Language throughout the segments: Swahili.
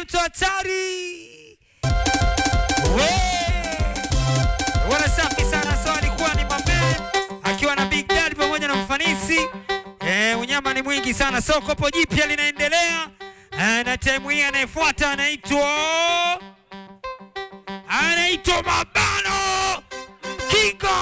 mtu hatari. We wana safi sana. So alikuwa ni Mamen akiwa na Big Daddy pamoja na mfanisi eh, unyama ni mwingi sana. So kopo jipya linaendelea eh, na time hii anayefuata anaitwa anaitwa Mabano Kinga.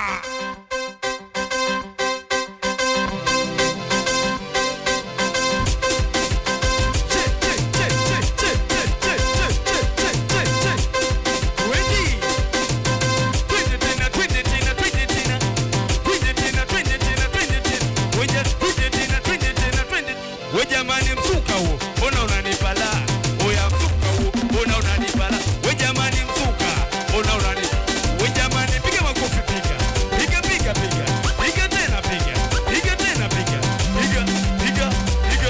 We jamani, mzuka huo, mbona unanipa la? Oya, mzuka huo, mbona unanipa la? We jamani, mzuka, mbona unani? We jamani, piga makofi, piga, piga, piga, piga, piga tena, piga, piga tena, piga, piga, piga, piga.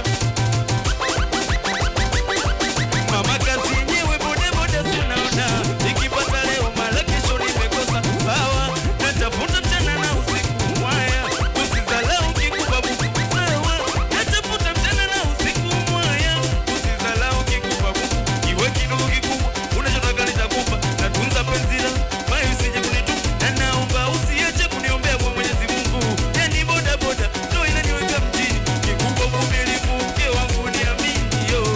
Mama kazi yenyewe bode bode, si unaona? Nikipata leo mara kesho nimekosa, sawa, natafuta mchana na usiku, mwaya, usizalau kikupa buku, sawa, natafuta mchana na usiku, mwaya, usizalau kikupa buku, iwe kidogo kikubwa, unachotaka nitakupa, natunza penzi langu, mayo usije kunitupa, na naomba usiache kuniombea kwa Mwenyezi Mungu, yani boda boda ndo inaniweka mjini, kikubwa uvumilivu, mke wangu niamini, yo.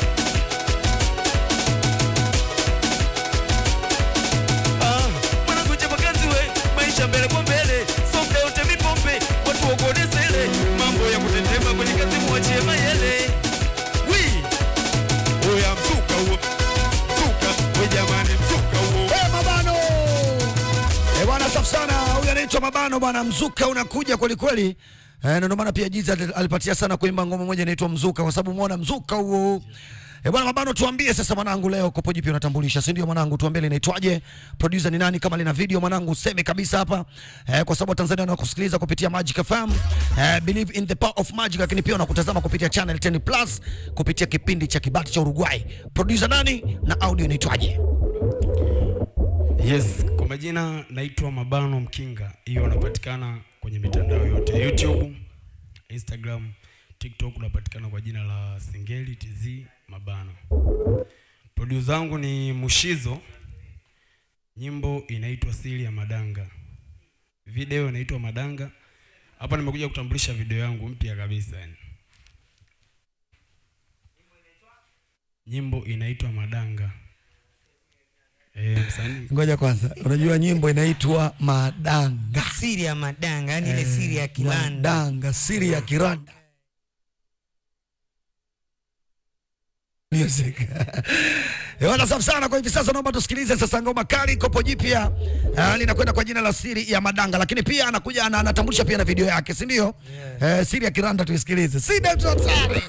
Ah, mwanangu chapa kazi we, maisha mbele kwa mbele, so muda wote mipombe, watu wakone sele, mambo ya kutetema kwenye kazi muachie mayele. Wi, oya mzuka huo, mzuka, we jamani mzuka huo. Eh, Mabano eh, bwana safi sana. Huyu anaitwa Mabano bwana, mzuka unakuja kweli kweli. Eh, na ndio maana pia Jiza alipatia sana kuimba ngoma moja inaitwa Mzuka kwa sababu umeona mzuka huo. Eh, bwana Mabano, tuambie sasa mwanangu, leo kopo jipya unatambulisha, si ndio mwanangu? Tuambie linaitwaje, producer ni nani, kama lina video mwanangu useme kabisa hapa eh, kwa sababu Tanzania wanakusikiliza kupitia Magic FM eh, believe in the power of magic, lakini pia wanakutazama kupitia channel 10 plus kupitia kipindi cha Kibati cha Uruguay. Producer nani na audio inaitwaje? Yes, kwa majina naitwa Mabano Mkinga. Hiyo unapatikana kwenye mitandao yote YouTube, Instagram, TikTok unapatikana kwa jina la Singeli TZ Mabano. Producer wangu ni Mushizo. Nyimbo inaitwa Siri ya Madanga. Video inaitwa Madanga. Hapa nimekuja kutambulisha video yangu mpya kabisa yani. Nyimbo inaitwa Madanga. Eh, msanii Ngoja kwanza, unajua nyimbo inaitwa Madanga. Siri ya madanga, yani ile siri ya kilanda. Madanga, siri ya kiranda. Music. Ewana safi sana kwa hivi sasa, naomba tusikilize sasa ngoma kali kopo jipya uh, linakwenda kwa jina la siri ya madanga, lakini pia anakuja ana- anatambulisha pia na video yake, si ndio? Eh, siri ya kiranda tuisikilize. Sida tutari.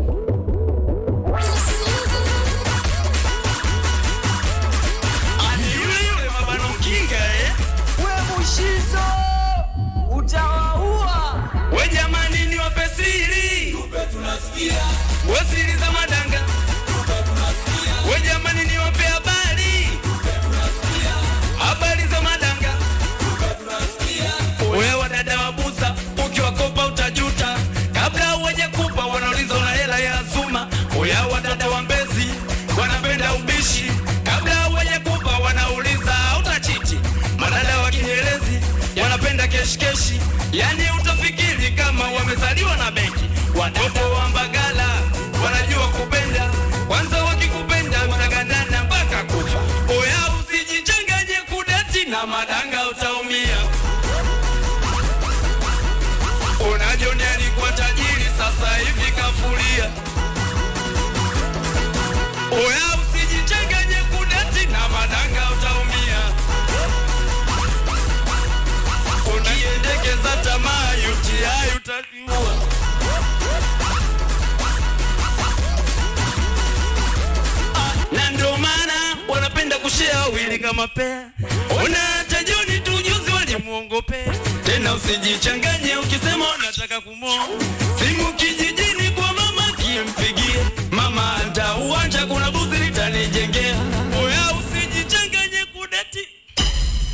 Ni yule yule Mabano Mkinga eh? We Mushizo utawaua. We jamani niwape siri. We siri za madanga. We jamani niwape habari. Habari za madanga. We wadada wabuza, ukiwakopa utajuta. Kabla hawajakupa wanauliza una hela ya Zuma. Oya wadada wa Mbezi wanapenda ubishi. Kabla hawajakupa wanauliza utachiti. Madada wa Kinyerezi wanapenda keshikeshi, yani utafikiri kama wamezaliwa na benki. Watoto wa Mbagala wanajua kupenda, kwanza wakikupenda mtagandana mpaka kufa. Oya usijichanganye kudeti na madanga, utaumia. Ona Joni alikuwa tajiri, sasa hivi kafuria. Oya usijichanganye kudeti na madanga, utaumia. Ukiendekeza tamaa UTI utaliua. na ndo maana wanapenda kushare wawili kama pea. Ona hata Joni tu juzi walimuongopea. Tena usijichanganye ukisema unataka kumoa simu kijijini kwa mama kimpigie mama anta uwanja kuna buzi litanijengea. Oya usijichanganye kudeti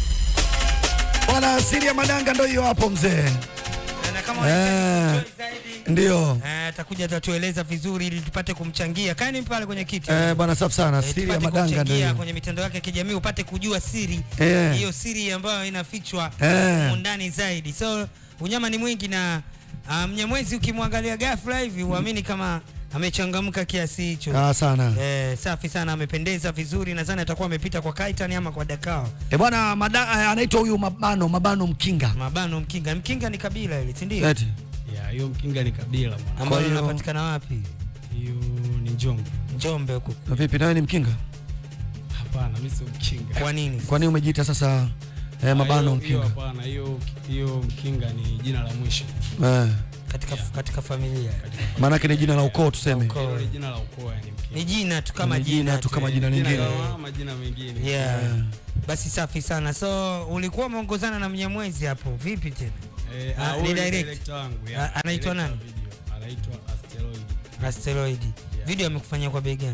Bwana siri ya madanga ndio hiyo hapo mzee. Na kama Eh. zaidi Ndio. Eh, atakuja atatueleza vizuri ili tupate kumchangia. Kaeni pale kwenye kiti. Eh, bwana safi sana. Eh, Siri ya tupate madanga kumchangia ndio. kwenye mitandao yake ya kijamii upate kujua siri Eh. hiyo siri ambayo inafichwa Eh. humu ndani zaidi. So unyama ni mwingi na uh, Mnyamwezi ukimwangalia ghafla hivi uamini kama amechangamka kiasi hicho. Ah, sana. Eh, safi sana, amependeza vizuri. Nadhani atakuwa amepita kwa Kaitan ama kwa Dakao. Eh, bwana mada- eh, anaitwa huyu Mabano, Mabano Mkinga. Mabano Mkinga, Mkinga ni kabila ile, si ndio? Eti. Ya, hiyo Mkinga ni kabila bwana. Ambayo hiyo- inapatikana wapi? Hiyo ni Njombe. Njombe huko. Vipi nawe ni Mkinga? Hapana, mimi sio Mkinga. Kwa nini? Kwa nini umejiita sasa eh, Mabano Hiyo- hiyo Mkinga? Hapana, hiyo hiyo Mkinga ni jina la mwisho. Eh, Katika katika familia. maana yake ni jina la ukoo tuseme. Ukoo. Hilo ni jina la ukoo yani Mkinga. Ni jina tu kama Ni jina tu kama jina Jina lingine. kama majina mengine. Yeah. Basi safi sana. So ulikuwa umeongozana na Mnyamwezi hapo. Vipi tena? Eh, Ah, ah, ni huyu direct. director wangu. ya. Ah, anaitwa Director nani? wa video. Anaitwa Asteroid. Asteroid. Video amekufanyia kwa bei gani?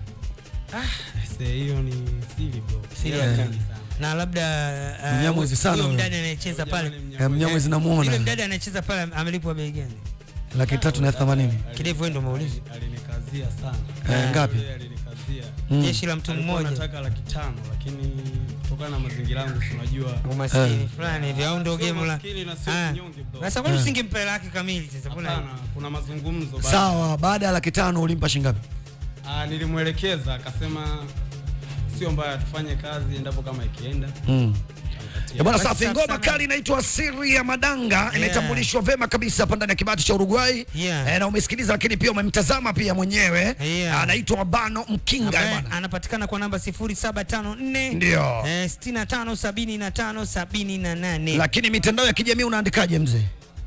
Sasa hiyo ni siri bro. Siri Hiyo ya ni kani. sana. Na labda uh, Mnyamwezi sana huyo huyo. mdada anayecheza pale. Jana ni Eh, Mnyamwezi Yule namuona. mdada anayecheza pale amelipwa bei gani? Laki tatu na elfu themanini. Kidevu wewe ndio umeuliza. Alinikazia sana. Eh, ngapi? Yeye Alinikazia. Mm. Jeshi la mtu Alikuwa mmoja. anataka laki tano lakini kutokana na mazingira yangu si unajua Umaskini fulani hivi au ndio Sio game la. maskini na sio Ah. kinyonge, bro. Sasa kwani Eh. usingempa hela yake kamili sasa? Mbona? Hapana, kuna mazungumzo baada. Sawa, baada ya laki tano ulimpa shingapi? Ah, nilimwelekeza akasema sio mbaya tufanye kazi endapo kama ikienda. Mm. Nikatia. Eh, bwana Basi safi, safi ngoma sana. kali inaitwa Siri ya Madanga inatambulishwa vema kabisa hapa ndani ya kibati cha Uruguay. Yeah. Eh, na umesikiliza lakini pia umemtazama pia mwenyewe. Yeah. Anaitwa Mabano Mkinga Ambaye bwana. anapatikana kwa namba 0754 Ndio. eh, 65 75 78. Lakini mitandao ya kijamii unaandikaje mzee?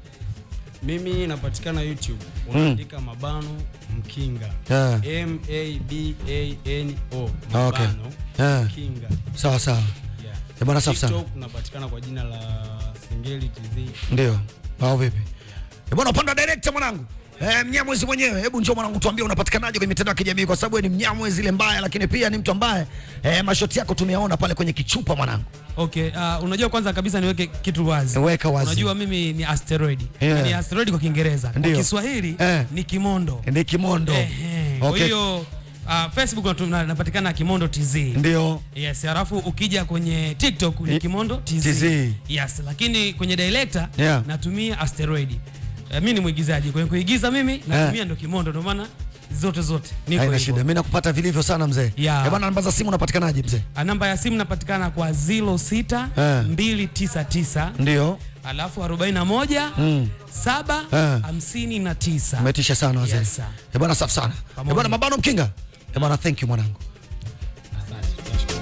Mimi napatikana YouTube. Unaandika Mabano Mkinga. Yeah. M A B A N O. Ah, okay. Mabano Yeah. Mkinga. Sawa sawa. Yeah. Eh, bwana safi sana. TikTok napatikana kwa jina la Singeli TV. Ndio. Au vipi? Eh, bwana upande wa director mwanangu. Eh, Mnyamwezi mwenyewe, hebu njoo mwanangu tuambie unapatikanaje kwenye mitandao ya kijamii kwa sababu wewe ni Mnyamwezi ile mbaya lakini pia ni mtu ambaye eh, mashoti yako tumeyaona pale kwenye kichupa mwanangu. Okay, uh, unajua kwanza kabisa niweke kitu wazi. Weka wazi. Unajua mimi ni asteroid. Yeah. Ni asteroid kwa Kiingereza. Kwa Ndio. Kiswahili Eh. ni kimondo. Ni Kimondo. Ehe. Kwa Okay. hiyo uh, Facebook natu- na- napatikana Kimondo TZ. Ndio. Yes, alafu ukija kwenye TikTok ni Ni- Kimondo TZ. TZ. Yes, lakini kwenye director Yeah. natumia asteroid. Uh, mimi ni mwigizaji. Kwenye kuigiza mimi natumia ndo Kimondo ndio maana zote zote niko Haina hivyo. shida. Mimi nakupata vilivyo sana mzee. Yeah. Eh, bwana namba za simu unapatikanaje mzee? Ah, Namba ya simu napatikana kwa 06 Eh. 299 Ndio. alafu 41 Mm. 7 Eh. 59. Umetisha sana wazee. Yes, sir. Eh, bwana safi sana. Eh, bwana Mabano Mkinga. Eh, bwana thank you mwanangu. Asante. Nashukuru.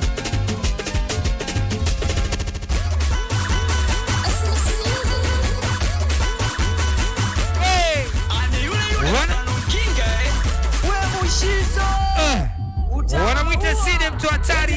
Wana- we mushizo wanamwita Side mtu hatari